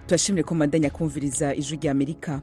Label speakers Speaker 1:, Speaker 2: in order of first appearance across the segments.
Speaker 1: turashimire ko mandanya kumviriza ijwi rya amerika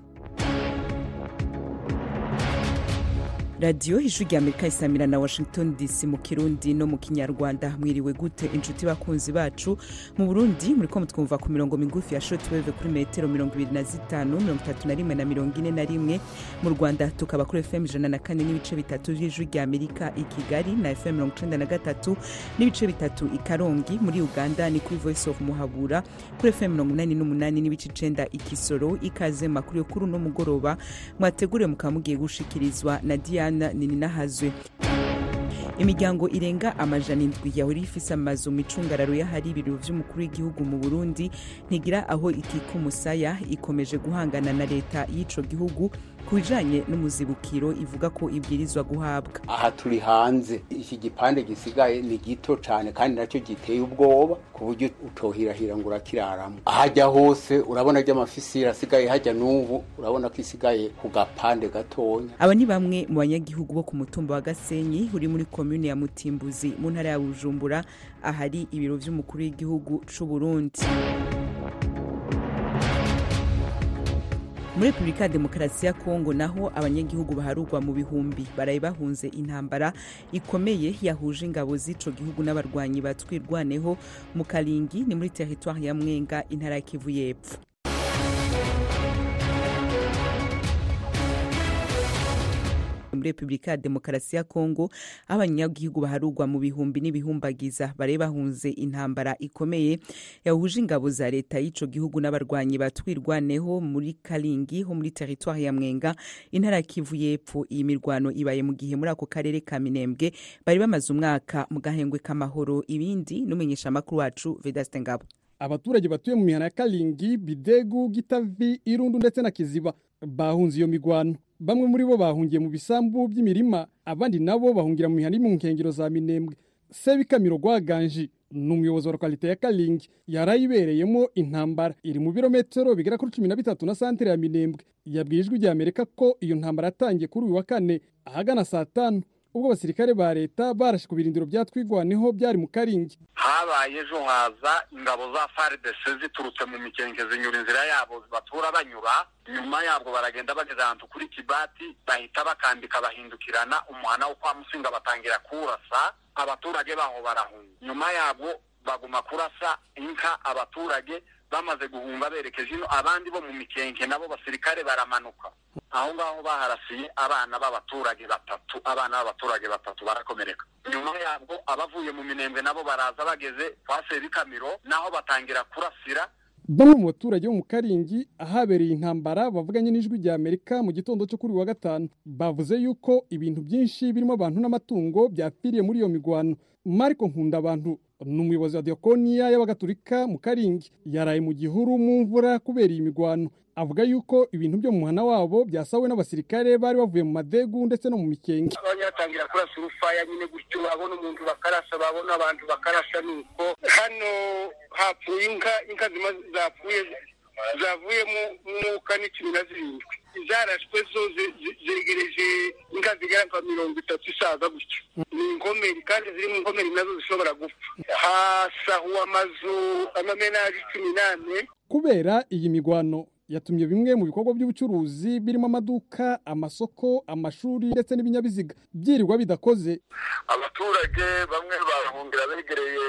Speaker 1: radiyo ijwi rya amerika isamira na washington dc mu kirundi no mu kinyarwanda mwiriwe gute inshuti bakunzi bacu mu burundi muri ko mutwumva ku mirongo migufi ya shotweve kuri metero mirongo ibiri na zitanu mirongo itatu na rimwe na mirongo ine na rimwe mu rwanda tukaba kuri fm ijana na kane n'ibice bitatu by'ijwi rya amerika i kigali na fm mirongo icenda na gatatu n'ibice bitatu i karongi muri uganda ni kuri voice of muhabura kuri fm mirongo inani n'umunani n'ibice icenda i kisoro ikaze mu makuru yo kuri uno mugoroba mwateguriwe mukaba mugiye gushikirizwa na diana nininahazwe imiryango irenga amajana indwi yahora ifise amazu mu icungararo y'ahari ibiro vy'umukuru w'igihugu mu burundi ntigira aho ikika umusaya ikomeje guhangana na leta y'ico gihugu ku bijanye n'umuzibukiro ivuga ko ibwirizwa guhabwa
Speaker 2: aha turi hanze iki gipande gisigaye ni gito cane kandi nacyo giteye ubwoba ku buryo utohirahira ngo urakiraramo ahajya hose urabona ry'amafisiri asigaye hajya n'ubu urabona ko isigaye ku gapande gatonya
Speaker 1: aba ni bamwe mu banyagihugu bo ku mutumba wa gasenyi uri muri komune ya mutimbuzi mu ntara ya bujumbura ahari ibiro vy'umukuru w'igihugu c'uburundi muri repubulika ya demokarasi ya kongo naho abanyagihugu baharurwa mu bihumbi baraye bahunze intambara ikomeye yahuje ingabo z'ico gihugu n'abarwanyi batwirwaneho mu karingi ni muri teritwari ya mwenga intara ya kivu y'epfo muri repubulika ya demokarasi ya kongo aho abanyagihugu baharurwa mu bihumbi n'ibihumbagiza bari bahunze intambara ikomeye yahuje ingabo za leta y'ico gihugu n'abarwanyi batwirwaneho muri karingi ho muri teritwari ya mwenga intara ya kivu y'epfo iyi mirwano ibaye mu gihe muri ako karere ka minembwe bari bamaze umwaka mu gahengwe k'amahoro ibindi n'umumenyeshamakuru wacu vedaste ngabo
Speaker 3: abaturage batuye mu mihana ya karingi bidegu gitavi irundu ndetse na kiziba bahunze iyo migwano bamwe muri bo bahungiye mu bisambu by'imirima abandi nabo bahungira mu mihana iri mu nkengero za minembwe sebikamiro rwaganji ni umuyobozi wa lokalite ya karingi yarayibereyemo intambara iri mu birometero bigera kuri cumi na bitatu na santere ya minembwe yabwiye ijwi rya amerika ko iyo ntambara yatangiye kuri uyu wa kane ahagana saa tanu ubwo abasirikare ba leta barashe ku birindiro bya twigwaneho byari mu karingi
Speaker 4: habaye ejo haza ingabo za faridese ziturutse mu mikenke zinyura inzira yabo batura banyura nyuma yabwo baragenda bageze ahantu kuri kibati bahita bakambika bahindukirana umuhana wo kwa musinga batangira kurasa abaturage baho barahunga nyuma yabwo baguma kurasa inka abaturage bamaze guhunga berekeje ino abandi bo mu mikenke nabo basirikare baramanuka aho ngaho baharasiye abana b'abaturage batatu abana b'abaturage batatu barakomereka nyuma yabwo abavuye mu minembwe nabo baraza bageze kwa sebikamiro naho batangira kurasira
Speaker 3: bamwe mu baturage bo mu karingi ahabereye intambara bavuganye n'ijwi rya amerika mu gitondo cyo kuri wa gatanu bavuze yuko ibintu byinshi birimo abantu n'amatungo byapfiriye muri iyo migwano mariko nkunda abantu ni umuyobozi wa diakoniya y'abagatulika mu karingi yaraye mu gihuru mu mvura kubera iyi migwano avuga yuko ibintu byo mu muhana wabo byasawe n'abasirikare bari bavuye mu madegu ndetse no mu mikenge
Speaker 4: abanyatangira kurasa urufaya nyine gutyo babona umuntu bakarasa babona abantu bakarasa nuko hano hapfuye inka inka zima zapfuye zavuyemo umwuka ni cumi na zirindwi zarashwe zo zegereje inka zigera nka mirongo itatu isaza gutyo ni inkomeri kandi ziri mu nkomeri nazo zishobora gupfa hasahuwe amazu amamenaje cumi n'ane
Speaker 3: kubera iyi migwano yatumye bimwe mu bikorwa by'ubucuruzi birimo amaduka amasoko amashuri ndetse n'ibinyabiziga byirirwa bidakoze
Speaker 4: abaturage bamwe barahungira begereye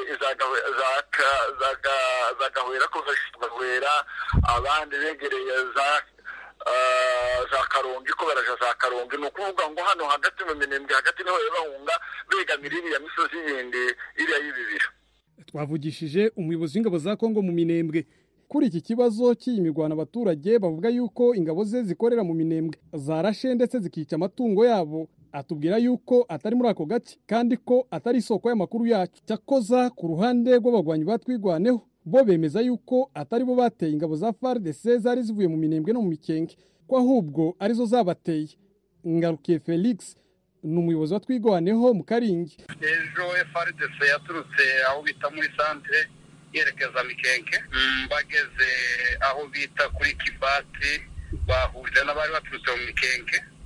Speaker 4: za gahwera kuva gahwera abandi begereye za za karongi ko baraja za karongi ni ukuvuga ngo hano hagati mu minembwe hagati niho bahunga begamira iriya misozi yindi iriya y'ibibira
Speaker 3: twavugishije umuyobozi w'ingabo za kongo mu minembwe kuri iki kibazo cy'iyi mirwano abaturage bavuga yuko ingabo ze zikorera mu minembwe zarashe ndetse zikica amatungo yabo atubwira yuko atari muri ako gace kandi ko atari isoko y'amakuru yacu cyakoza ku ruhande rw'abagwanyi batwigwaneho bo bemeza yuko atari bo bateye ingabo za FARDC zari zivuye mu minembwe no mu mikenge ko ahubwo arizo zabateye ngarukiye Felix ni umuyobozi wa twigwaneho mu karingi
Speaker 4: ejo FARDC yaturutse aho bita muri santere yerekeza mikenke bageze aho bita kuri kibati bahurira n'abari baturutse mu mikenke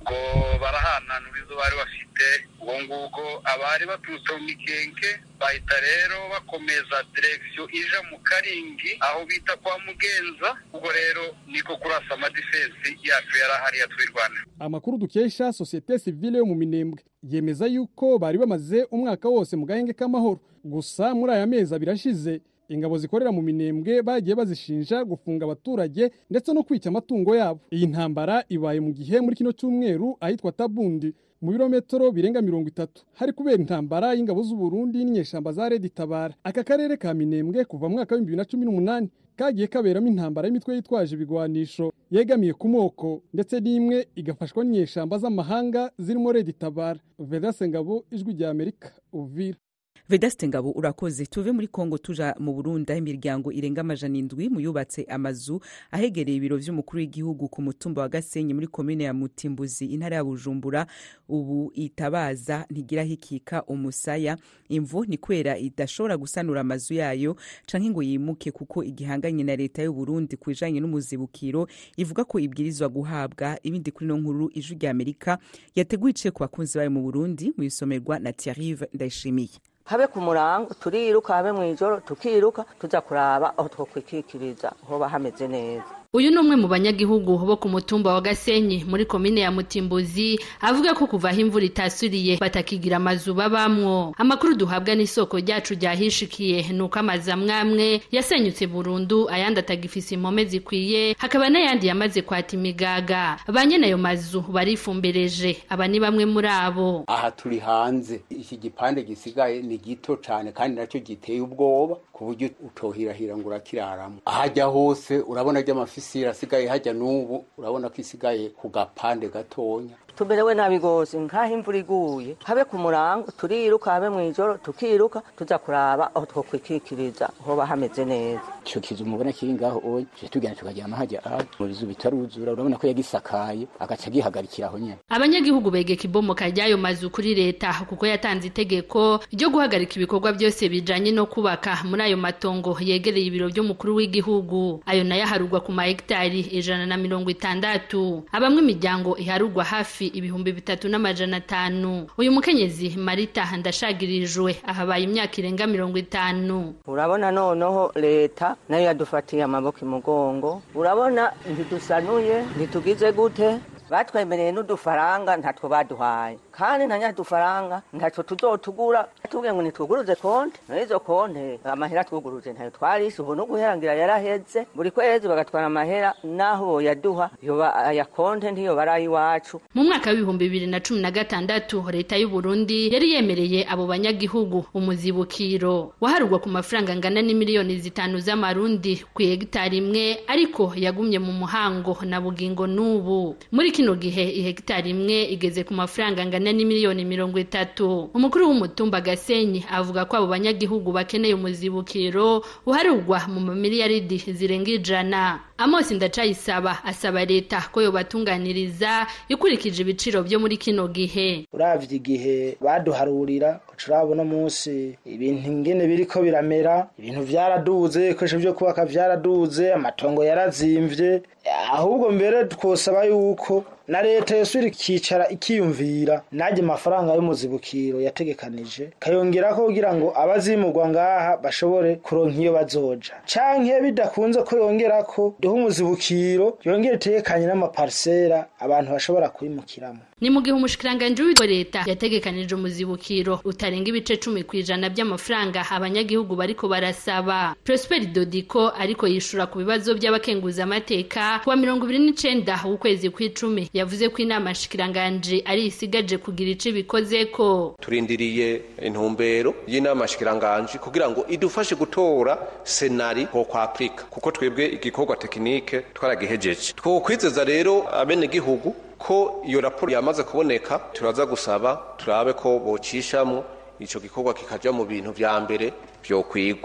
Speaker 4: ubwo barahananura izo bari bafite ubwo ngubwo abari baturutse mu mikenke bahita rero bakomeza direkisiyo ija mu karingi aho bita kwa mugenza ubwo rero niko kurasa amadifensi yacu yari ahari yatwirwana
Speaker 3: amakuru dukesha sosiyete sivile yo mu minembwe yemeza yuko bari bamaze umwaka wose mu gahenge k'amahoro gusa muri aya mezi abiri ashize ingabo zikorera mu minembwe bagiye bazishinja gufunga abaturage ndetse no kwica amatungo yabo iyi ntambara ibaye mu gihe muri kino cyumweru ahitwa tabundi mu birometero birenga mirongo itatu hari kubera intambara y'ingabo z'uburundi n'inyeshamba za redi tabara aka karere ka minembwe kuva mu mwaka w'ibihumbi bibiri na cumi n'umunani kagiye kaberamo intambara y'imitwe yitwaje ibigwanisho yegamiye ku moko ndetse n'imwe igafashwa n'inyeshamba z'amahanga zirimo redi tabara vedase ngabo ijwi rya amerika uvira
Speaker 1: vedaste ngabo urakoze tuve muri kongo tuja mu burundi aho imiryango irenga amajana indwi mu yubatse amazu ahegereye ibiro vy'umukuru w'igihugu ku mutumba wa gasenyi muri komine ya mutimbuzi intara ya bujumbura ubu itabaza ntigira hikika umusaya imvu ni kwera idashobora gusanura amazu yayo canke ngo yimuke kuko igihanganye na leta y'u Burundi ku bijanye n'umuzibukiro ivuga ko ibwirizwa guhabwa ibindi kuri no nkuru ijwi rya Amerika yateguye iciye ku bakunzi bayo mu Burundi mu isomerwa na Thierry Ndayishimiye
Speaker 5: habe ku murango turiruka habe mu ijoro tukiruka tuza kuraba aho twokwikikiriza hoba hameze neza
Speaker 6: uyu ni umwe mu banyagihugu bo ku mutumba wa gasenyi muri komine ya mutimbuzi avuga ko kuva aho imvura itasuriye batakigira amazu babamwo amakuru duhabwa n'isoko ryacu ryahishikiye ni uko amazu amwe amwe yasenyutse burundu ayandi atagifise impome zikwiye hakaba n'ayandi yamaze kwata imigaga ba nyene ayo mazu barifumbereje aba ni bamwe muri abo
Speaker 2: aha turi hanze iki gipande gisigaye ni gito cane kandi nacyo giteye ubwoba ku buryo utohirahira ngo urakiraramo ahajya hose urabona ry'amafisira asigaye hajya n'ubu urabona ko isigaye ku gapande gatonya
Speaker 5: tumerewe nabi gose nkaho imvura iguye habe ku murango turiruka habe mu ijoro tukiruka tuza kuraba aho twokwikikiriza hoba hameze neza
Speaker 7: ico kizu mubona kiri ngaho oye tuje tugenda tukaryama hajya aha mu bizu bitaruzura urabona ko yagisakaye agaca gihagarikira aho nyene
Speaker 6: abanyagihugu begeka ibomoka ry'ayo mazu kuri leta kuko yatanze itegeko ryo guhagarika ibikorwa byose bijanye no kubaka muri ayo matongo yegereye ibiro by'umukuru w'igihugu ayo nayo aharugwa ku mahegitari ijana na mirongo itandatu abamwe imiryango iharugwa hafi ibihumbi bitatu n'amajana atanu uyu mukenyezi marita ndashagirijwe ahabaye imyaka irenga mirongo itanu
Speaker 5: urabona noneho leta nayo yadufatiye amaboko imugongo urabona ntidusanuye ntitugize gute batwemereye n'udufaranga ntatwo baduhaye kandi nta nyadufaranga ntacyo tuzotugura tubwiye ngo nitwuguruze konte n'izo konte amahera twuguruze ntayo twarise ubu n'uguherangira yaraheze buri kwezi bagatwara amahera n'aho boyaduha yoba aya konte ntiyo bari iwacu
Speaker 6: mu mwaka w'ibihumbi bibiri na cumi na gatandatu leta y'u Burundi yari yemereye abo banyagihugu umuzibukiro waharugwa ku mafaranga angana n'imiliyoni zitanu z'amarundi ku hegitari imwe ariko yagumye mu muhango na bugingo n'ubu muri kino gihe ihegitari imwe igeze ku mafaranga angana n'imiliyoni mirongo itatu umukuru w'umutumba gasenyi avuga ko abo banyagihugu bakeneye umuzibukiro uharugwa mu mamiliyaridi zirenga ijana amosi ndacayisaba asaba leta ko yobatunganiriza ikurikije ibiciro byo muri kino gihe
Speaker 8: uravye igihe baduharurira urabona munsi ibintu ingene biriko biramera ibintu vyaraduze ibikoresho vyo kubaka vyaraduze amatongo yarazimvye ahubwo mbere twosaba yuko na leta yosubira ikicara ikiyumvira najye amafaranga y'umuzibukiro yategekanije kayongerako kugira ngo abazimurwa ngaha bashobore kuronka iyo bazoja canke bidakunze ko yongerako duhe umuzibukiro yongere itegekanye n'amaparisera abantu bashobora kwimukiramo
Speaker 6: ni mu gihe umushikiranganji wa leta yategekanije umuzibukiro utarenga ibice cumi ku ijana by'amafaranga abanyagihugu bariko barasaba prosper dodiko ariko yishura ku bibazo by'abakenguzamateka kuwa mirongo ibiri n'icenda w'ukwezi kw'icumi yavuze ko inama nshikiranganji ari isigaje kugira ico ibikozeko
Speaker 9: turindiriye intumbero y'inama nshikiranganji kugira ngo idufashe gutora senari ho kwa Afrika kuko twebwe igikorwa tekinike twaragihejeje twokwizeza rero abenegihugu ko iyo raporo yamaze kuboneka turaza gusaba turabe ko bocishamwo ico gikorwa kikaja mu bintu vya mbere vyokwigwa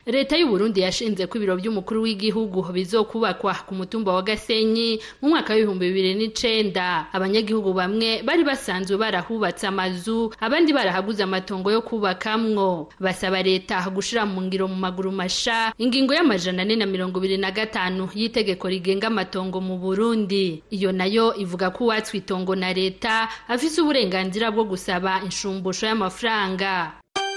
Speaker 6: leta y'u Burundi yashinze ko ibiro by'umukuru w'igihugu bizokubakwa ku mutumba wa Gasenyi mu mwaka w'ibihumbi bibiri n'icenda abanyagihugu bamwe bari basanzwe barahubatse amazu abandi barahaguze amatongo yo kubakamwo basaba leta gushira mu ngiro mu maguru masha ingingo y'amajana ane na mirongo ibiri na gatanu y'itegeko rigenga amatongo mu Burundi iyo nayo ivuga ko uwatswe itongo na leta afise uburenganzira bwo gusaba inshumbusho y'amafaranga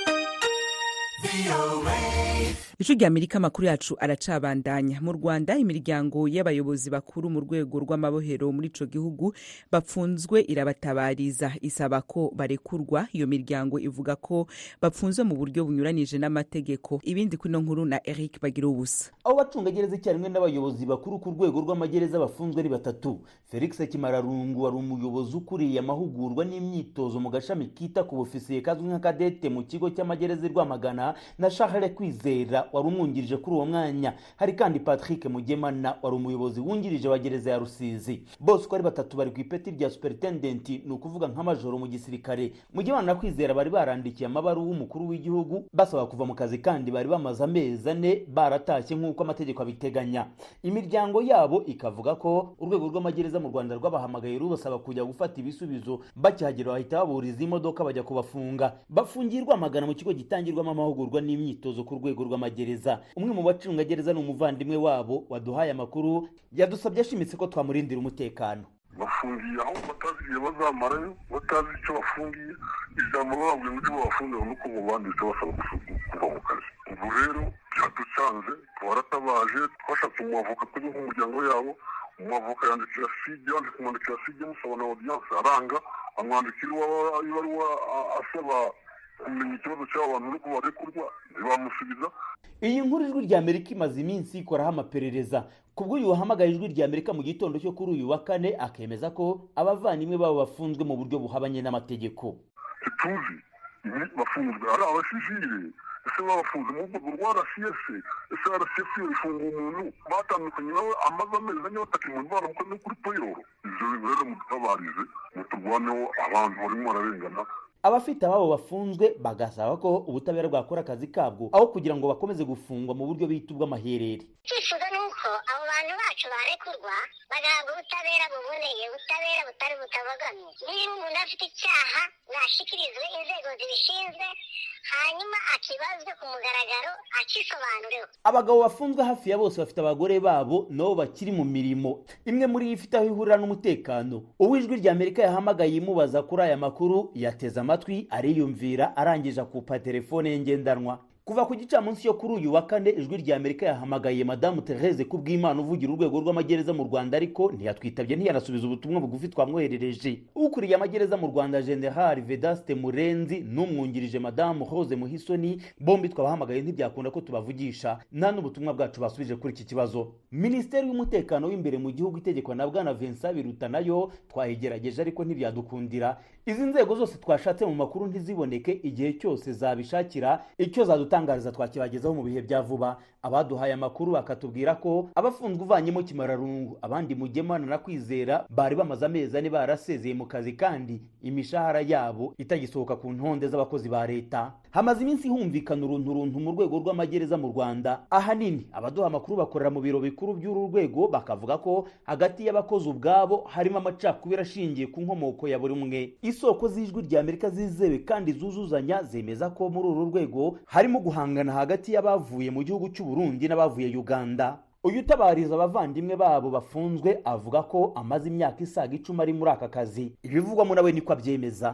Speaker 1: ijwi rya amerika amakuru yacu aracabandanya mu rwanda imiryango y'abayobozi bakuru mu rwego rw'amabohero muri ico gihugu bapfunzwe irabatabariza isaba ko barekurwa iyo miryango ivuga ko bapfunzwe mu buryo bunyuranije n'amategeko ibindi kuri ino nkuru na eric bagira ubusa
Speaker 10: abo bacungagereza icyarimwe n'abayobozi bakuru ku rwego rw'amagereza bafunzwe ari batatu felix kimararungu wari umuyobozi ukuriye amahugurwa n'imyitozo mu gashami kita ku bufisiye kazwi nka kadete mu kigo cy'amagereza i rwamagana na charles kwizera wari umwungirije kuri uwo mwanya hari kandi patrick mugemana wari umuyobozi wungirije wa gereza ya rusizi bose uko ari batatu bari ku ipeti rya superintendent ni ukuvuga nk'amajoro mu gisirikare mugemana na kwizera bari barandikiye amabaruwa umukuru w'igihugu basaba kuva mu kazi kandi bari bamaze amezi ane baratashye nk'uko amategeko abiteganya imiryango yabo ikavuga ko urwego rw'amagereza mu rwanda rwabahamagaye rubasaba kujya gufata ibisubizo bakihagera bahita baburiza imodoka bajya kubafunga bafungiye rwamagana mu kigo gitangirwamo amahugurwa n'imyitozo ku rwego rw'amagereza umwe mu bacungagereza ni umuvandimwe wabo waduhaye amakuru yadusabye ashimitse ko twamurindira umutekano
Speaker 11: bafungiye aho batazi igihe bazamarayo batazi icyo bafungiye ijambo bababwiye uburyo babafungira nuko mubanditse basaba kuva mu kazi ubu rero byaducanze twaratabaje twashatse umwavoka tujya nk'umuryango yabo umwavoka yandikira side yandika kumwandikira side musaba na audience aranga amwandikira ibaruwa asaba kumenya ikibazo cy'abo bantu nuko barekurwa ntibamusubiza
Speaker 10: iyi nkuru ijwi rya amerika imaze iminsi ikoraho amaperereza kubw'uyu wahamagaye ijwi rya amerika mu gitondo cyo kuri uyu wa kane akemeza ko abavandimwe babo bafunzwe mu buryo buhabanye n'amategeko
Speaker 11: ntituzi bafunzwe ari abasivile ese babafunze mu rwego rwa rcs ese rcs ifunga umuntu batandukanye nawe amaze amezi ane batakimwe baramukoze kuri payroll ivyo bintu rero mudutabarize muturwaneho abantu barimo bararengana
Speaker 10: abafite ababo bafunzwe bagasaba ko ubutabera bwakora akazi kabwo aho kugira ngo bakomeze gufungwa mu buryo bita ubw'amaherere
Speaker 12: icyifuzo ni uko abo bantu bacu barekurwa bagahabwa ubutabera buboneye ubutabera butari butabogamye niba umuntu afite icyaha nashikirizwe inzego zibishinzwe hanyuma akibazwe ku mugaragaro akisobanureho
Speaker 10: abagabo bafunzwe hafi ya bose bafite abagore babo nabo bakiri mu mirimo imwe muri yo ifite aho ihurira n'umutekano uw'ijwi rya amerika yahamagaye imubaza kuri aya makuru yateze amatwi ariyumvira arangije akupa telefone ye ngendanwa kuva ku gicamunsi cyo kuri uyu wa kane ijwi rya amerika yahamagaye madamu therese kubw'imana uvugira urwego rw'amagereza mu rwanda ariko ntiyatwitabye ntiyanasubiza ubutumwa bugufi twamwoherereje ukuriye amagereza mu rwanda general vedaste murenzi n'umwungirije madamu rose muhisoni bombi twabahamagaye ntibyakunda ko tubavugisha nta n'ubutumwa bwacu basubije kuri iki kibazo minisiteri y'umutekano w'imbere mu gihugu itegekwa na bwana vincent biruta nayo twayigerageje ariko ntibyadukundira izi nzego zose twashatse mu makuru ntiziboneke igihe cyose zabishakira icyo zadutangariza twakibagezaho mu bihe bya vuba abaduhaye amakuru bakatubwira ko abafunzwe uvanyemo kimararungu abandi mugemana na kwizera bari bamaze amezi ane barasezeye mu kazi kandi imishahara yabo itagisohoka ku ntonde z'abakozi ba leta hamaze iminsi humvikana uruntu runtu mu rwego rw'amagereza mu rwanda ahanini abaduha amakuru bakorera mu biro bikuru by'uru rwego bakavuga ko hagati y'abakozi ubwabo harimo amacakubiri ashingiye ku nkomoko ya buri umwe isoko z'ijwi rya amerika zizewe kandi zuzuzanya zemeza ko muri uru rwego harimo guhangana hagati y'abavuye mu gihugu cy'u Burundi n'abavuye uganda uyu utabariza abavandimwe babo bafunzwe avuga ko amaze imyaka isaga icumi ari muri aka kazi ibivugwamo nawe niko abyemeza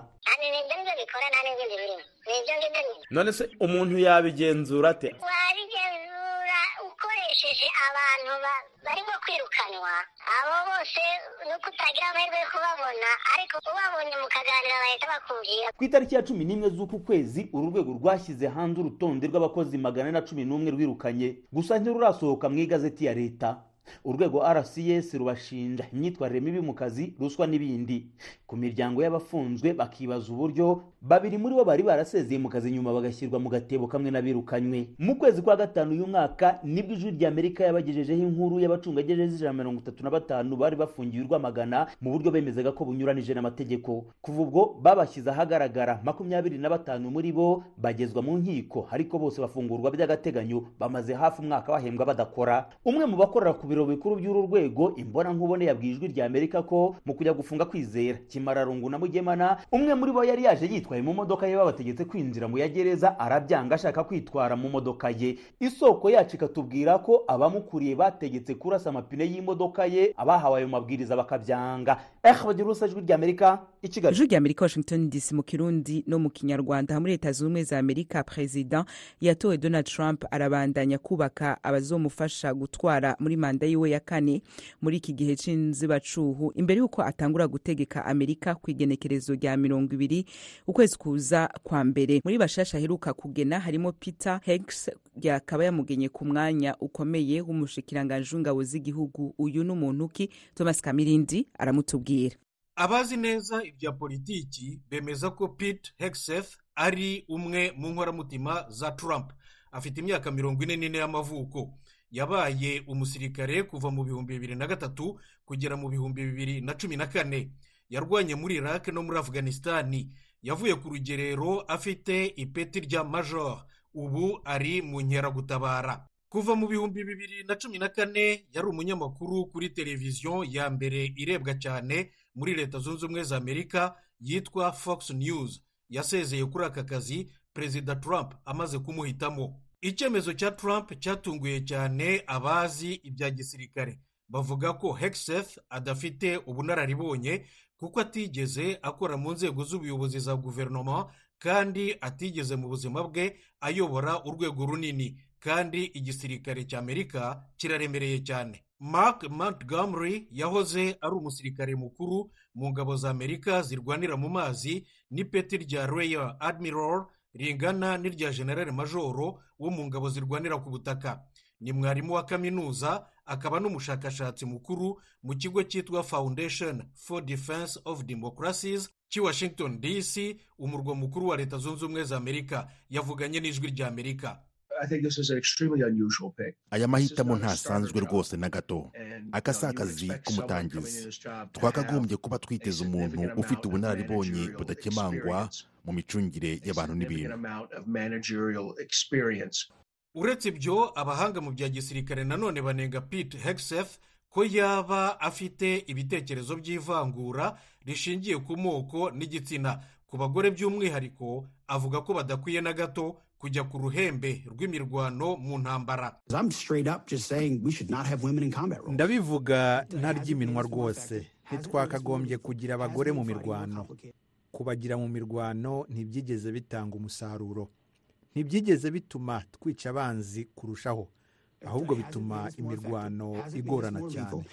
Speaker 13: none se umuntu yabigenzura ate
Speaker 12: wabigenzura ukoresheje abantu barimo kwirukanwa abo bose nuko utagira amahirwe yo kubabona ariko ubabonye mukaganira bahita bakubwira
Speaker 10: ku itariki ya cumi n'imwe z'uku kwezi uru rwego rwashyize hanze urutonde rw'abakozi magana na cumi n'umwe rwirukanye gusa ntirurasohoka mu igazeti ya leta urwego rcs rubashinja imyitwarire mibi mu kazi ruswa n'ibindi ku miryango y'abafunzwe bakibaza uburyo babiri muri bo bari barasezeye mu kazi nyuma bagashyirwa mu gatebo kamwe n'abirukanywe mu kwezi kwa gatanu uyu mwaka nibwo ijwi rya amerika yabagejejeho inkuru y'abacungagereza ijana na mirongo itatu na batanu bari bafungiwe urwamagana mu buryo bemezaga ko bunyuranije n'amategeko kuva ubwo babashyize ahagaragara makumyabiri na batanu muri bo bagezwa mu nkiko ariko bose bafungurwa by'agateganyo bamaze hafi umwaka bahembwa badakora umwe mu bakorera ku biro bikuru by'uru rwego imbona nkubone yabwiye ijwi rya amerika ko mu kujya gufunga kwizera kimararungu na mugemana umwe muri bo yari yaje yitwaye mu modoka ye babategetse kwinjira mu ya gereza arabyanga ashaka kwitwara mu modoka ye isoko yacu ikatubwira ko abamukuriye bategetse kurasa amapine y'imodoka ye abahawe ayo mabwiriza bakabyanga eh bagira urusa ijwi rya amerika i kigali
Speaker 1: ijwi rya amerika washington dc mu kirundi no mu kinyarwanda muri leta zunze ubumwe za amerika perezida yatowe donald trump arabandanya kubaka abazomufasha gutwara muri manda yiwe ya kane muri iki gihe c'inzibacuhu imbere y'uko atangura gutegeka amerika ku igenekerezo rya mirongo ibiri ukwezi kuza kwa mbere muri bashasha aheruka kugena harimo peter hegs yakaba yamugenye ku mwanya ukomeye w'umushikiranganji w'ingabo z'igihugu uyu n'umuntu ki thomas kamirindi aramutubwira
Speaker 14: abazi neza ibya politiki bemeza ko pete hegseth ari umwe mu nkoramutima za trump afite imyaka mirongo ine n'ine y'amavuko yabaye umusirikare kuva mu bihumbi bibiri na gatatu kugera mu bihumbi bibiri na cumi na kane yarwanye muri iraq no muri afghanistan yavuye ku rugerero afite ipeti rya major ubu ari mu nkeragutabara kuva mu bihumbi bibiri na cumi na kane yari umunyamakuru kuri televiziyo ya mbere irebwa cyane muri leta zunze ubumwe za amerika yitwa fox news yasezeye kuri aka kazi perezida trump amaze kumuhitamo icyemezo cya trump cyatunguye cyane abazi ibya gisirikare bavuga ko hegseth adafite ubunararibonye kuko atigeze akora mu nzego z'ubuyobozi za guverinoma kandi atigeze mu buzima bwe ayobora urwego runini kandi igisirikare cy'amerika kiraremereye cyane mark montgomery yahoze ari umusirikare mukuru mu ngabo za amerika zirwanira mu mazi n'ipeti rya royal admiral ringana n'irya generale majoro wo mu ngabo zirwanira ku butaka ni mwarimu wa kaminuza akaba n'umushakashatsi mukuru mu kigo cyitwa foundation for defense of democracies cy'i washington dc umurwa mukuru wa leta zunze ubumwe za amerika yavuganye n'ijwi rya amerika
Speaker 15: aya mahitamo ntasanzwe rwose na gato aka si akazi k'umutangizi twakagombye kuba twiteze umuntu ufite ubunararibonye budakemangwa mu micungire y'abantu n'ibintu
Speaker 14: uretse ibyo abahanga mu bya gisirikare nanone banenga pete hegseth ko yaba afite ibitekerezo by'ivangura rishingiye ku moko n'igitsina ku bagore by'umwihariko avuga ko badakwiye na gato kujya ku ruhembe rw'imirwano mu ntambara
Speaker 16: ndabivuga ntaryiminwa rwose ntitwakagombye kugira abagore mu mirwano kubagira mu mirwano ntibyigeze bitanga umusaruro ntibyigeze bituma twica abanzi kurushaho ahubwo bituma imirwano igorana cyane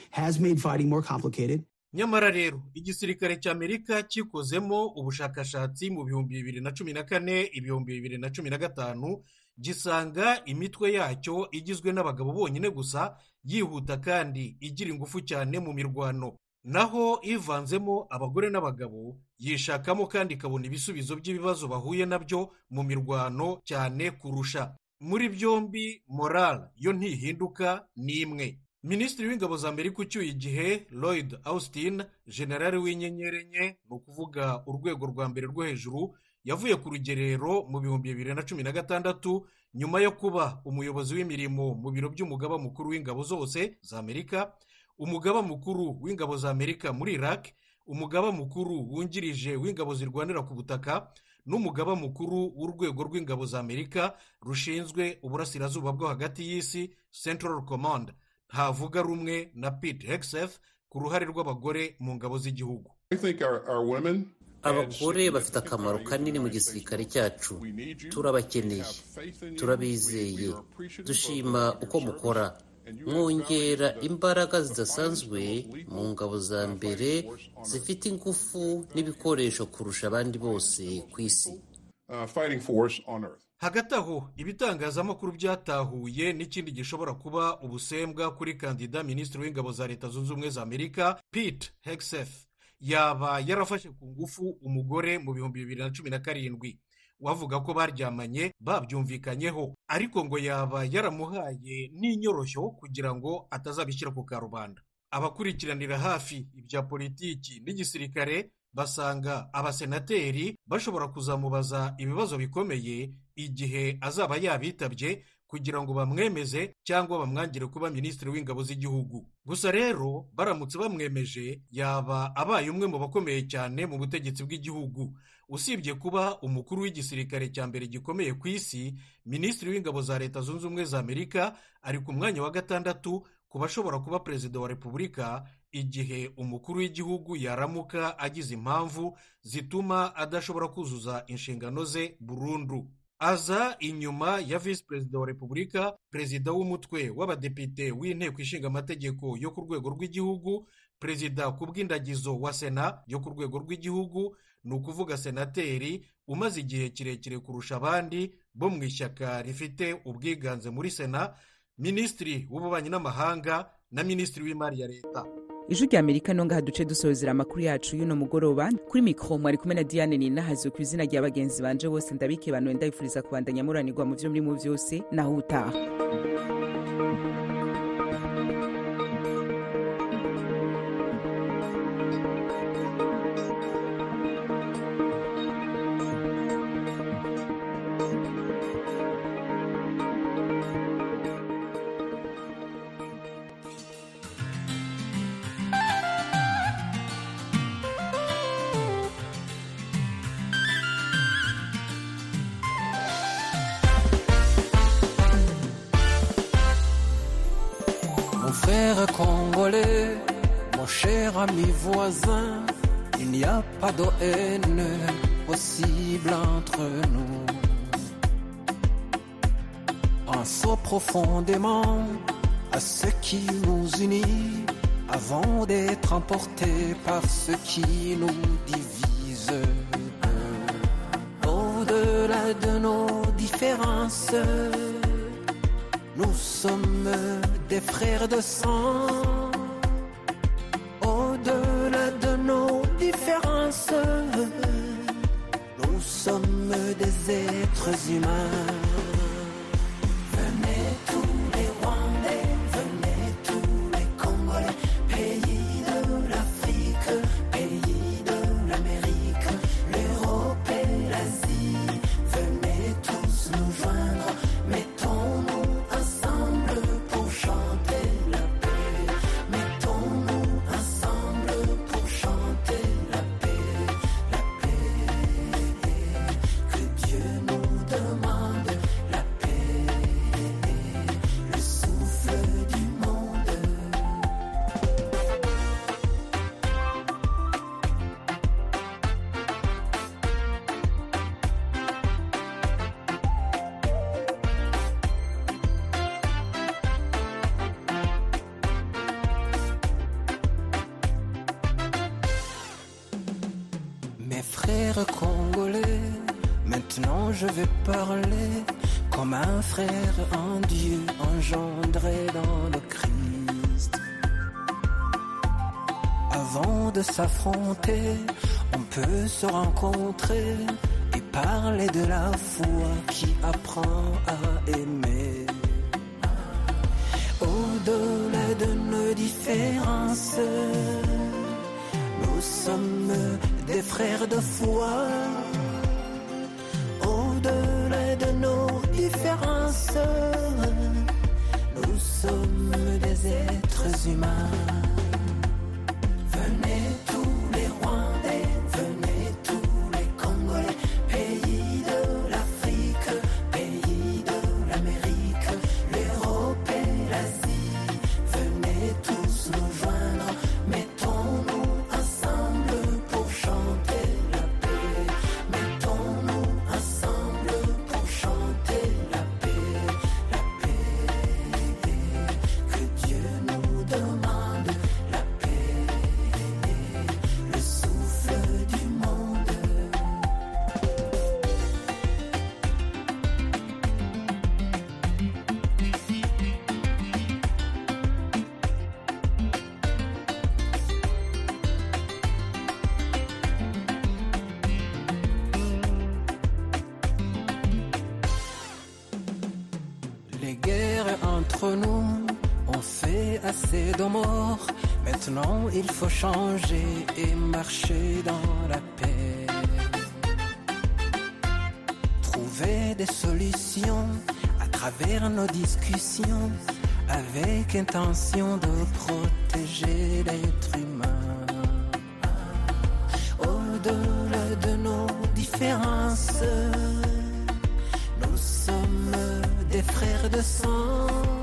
Speaker 14: nyamara rero igisirikare cy'amerika kikozemo ubushakashatsi mu bihumbi bibiri na cumi na kane ibihumbi bibiri na cumi na gatanu gisanga imitwe yacyo igizwe n'abagabo bonyine gusa yihuta kandi igira ingufu cyane mu mirwano naho ivanzemo abagore n'abagabo yishakamo kandi ikabona ibisubizo by'ibibazo bahuye nabyo mu mirwano cyane kurusha muri byombi moral yo ntihinduka ni imwe minisitiri w'ingabo za amerika ucyuye igihe lloyd austin generale w'inyenyeri enye ni ukuvuga urwego rwa mbere rwo hejuru yavuye ku rugerero mu bihumbi bibiri na cumi na gatandatu nyuma yo kuba umuyobozi w'imirimo mu biro by'umugaba mukuru w'ingabo zose za amerika umugaba mukuru w'ingabo za amerika muri iraq umugaba mukuru wungirije w'ingabo zirwanira ku butaka n'umugaba mukuru w'urwego rw'ingabo za amerika rushinzwe uburasirazuba bwo hagati y'isi central command ntavuga rumwe na pete hegseth ku ruhare rw'abagore mu ngabo z'igihugu
Speaker 17: abagore bafite akamaro kanini mu gisirikare cyacu turabakeneye turabizeye dushima uko mukora mwongera imbaraga zidasanzwe mu ngabo za mbere zifite ingufu n'ibikoresho kurusha abandi bose ku isi
Speaker 14: hagati aho ibitangazamakuru byatahuye n'ikindi gishobora kuba ubusembwa kuri kandida minisitiri w'ingabo za leta zunze ubumwe za amerika pete hegseth yaba yarafashe ku ngufu umugore mu bihumbi bibiri na cumi na karindwi wavuga ko baryamanye babyumvikanyeho ariko ngo yaba yaramuhaye n'inyoroshyo kugira ngo atazabishyira ku karubanda abakurikiranira hafi ibya politiki n'igisirikare basanga abasenateri bashobora kuzamubaza ibibazo bikomeye igihe azaba yabitabye kugira ngo bamwemeze cyangwa bamwangire kuba minisitiri w'ingabo z'igihugu gusa rero baramutse bamwemeje yaba abaye umwe mu bakomeye cyane mu butegetsi bw'igihugu usibye kuba umukuru w'igisirikare cya mbere gikomeye ku isi minisitiri w'ingabo za leta zunze ubumwe za amerika ari ku mwanya wa gatandatu ku bashobora kuba perezida wa repubulika igihe umukuru w'igihugu yaramuka agize impamvu zituma adashobora kuzuza inshingano ze burundu aza inyuma ya visi perezida wa repubulika perezida w'umutwe w'abadepite w'inteko ishinga amategeko yo ku rwego rw'igihugu perezida ku bw'indagizo wa sena yo ku rwego rw'igihugu ni ukuvuga senateri umaze igihe kirekire kurusha abandi bo mu ishyaka rifite ubwiganze muri sena minisitiri w'ububanyi n'amahanga na minisitiri w'imari ya leta
Speaker 1: ijwi rya amerika no ngaha duce dusohozera amakuru yacu y'uno mugoroba kuri mikoro mwari kumwe na diane ninahazwe ku izina rya bagenzi banje bose ndabike bantu ndabifuriza kubandanya muranirwa mu byo murimo byose naho utaha
Speaker 18: Mon frère congolais, mon cher ami voisin, il n'y a pas de haine possible entre nous. Pensons profondément à ce qui nous unit avant d'être emportés par ce qui nous divise. Au-delà de nos différences, nous sommes des frères de sang. Au-delà de nos différences, nous sommes des êtres humains. Venez tous les Rwandais, venez tous les Congolais, pays de l'Afrique, pays de l'Amérique, l'Europe et l'Asie. Venez tous nous joindre, mettons-nous ensemble pour chanter la paix. Mettons-nous ensemble pour chanter la paix, la paix. Que Dieu nous demande la paix, le souffle du monde. Mes frères congolais, maintenant je vais parler comme un frère en Dieu engendré dans le Christ. Avant de s'affronter, on peut se rencontrer et parler de la foi qui apprend à aimer. Au-delà de nos différences, nous sommes des frères de foi. Au-delà de nos différences, nous sommes des êtres humains. Venez tous les Rwandais, venez tous les Congolais, pays de l'Afrique, pays de l'Amérique, l'Europe et l'Asie. Venez tous nous joindre, mettons-nous ensemble pour chanter la paix. Les guerres entre nous ont fait assez de morts. Maintenant, il faut changer et marcher dans la paix. Trouver des solutions à travers nos discussions avec intention de protéger l'être humain. Au-delà de nos différences, nous sommes des frères de sang.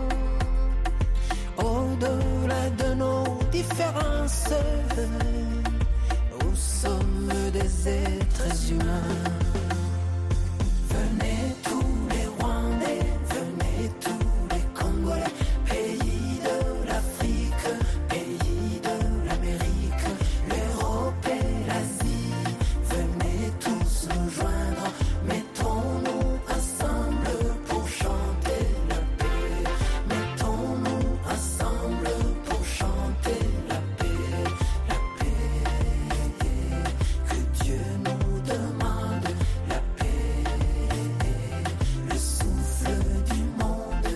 Speaker 18: Au-delà de nos différences, nous sommes des êtres humains. Venez tous les Rwandais, venez tous les Congolais, pays de l'Afrique, pays de l'Amérique, l'Europe et l'Asie. Venez tous nous joindre, mettons-nous ensemble pour chanter la paix. Mettons-nous ensemble pour chanter la paix, la paix. Que Dieu nous demande la paix, le souffle du monde.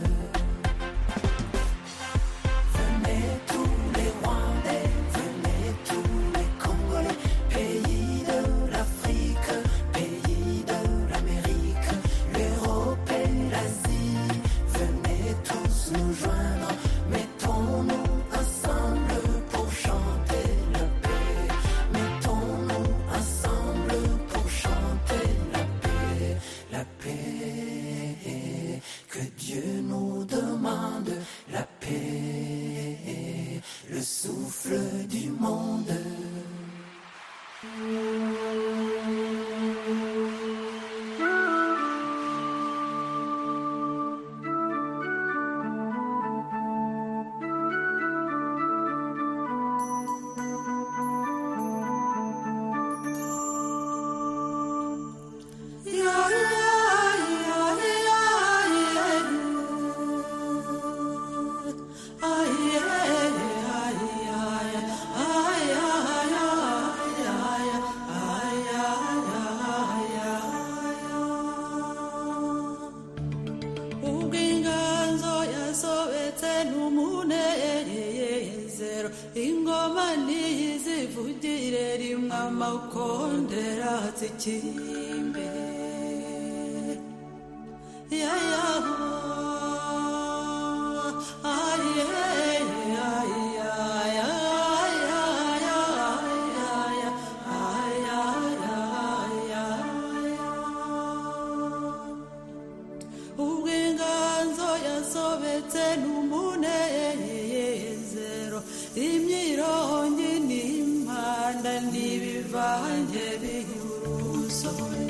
Speaker 18: Venez tous les Rwandais, venez tous les Congolais, pays de l'Afrique, pays de l'Amérique, l'Europe et l'Asie. Venez tous nous joindre, mettons-nous ensemble pour chanter la paix. Mettons-nous ensemble pour chanter la paix, la paix. Que Dieu nous demande la paix, le souffle du monde.
Speaker 19: ubw'inganzo yasobetse n'umunezero ingoma ntizivugire rimwe amakondera zikimbe yayaho ubw'inganzo yasobetse n'umunezero imyirongi n'impanda n'ibivange bihurusobe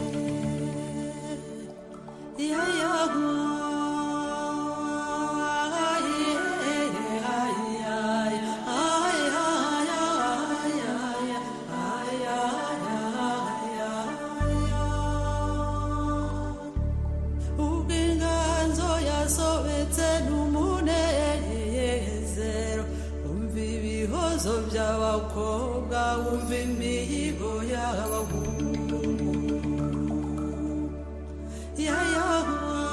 Speaker 19: yayaho ubw'inganzo yasobetse n'umunezero umva ibihozo by'abakobwa wumva imihigo y'abahungu yayaho